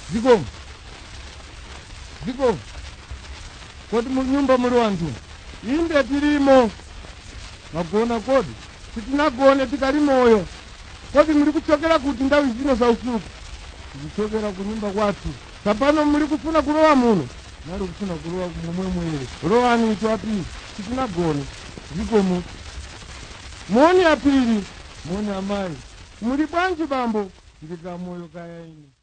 zikomo zikomo kodi mu nyumba muli wanthu inde tilimo magona kodi sitinagone tikali moyo kodi muli kuchokera kuti ndawi zino za usiku tikuchokera ku nyumba kwathu tsapano muli kufuna kulowa muno nali kufuna kulowa momwemwere lowani itu apiri sitinagone zikomo moni apiri moni amayi muli bwanji bambo ndika moyo kaya ine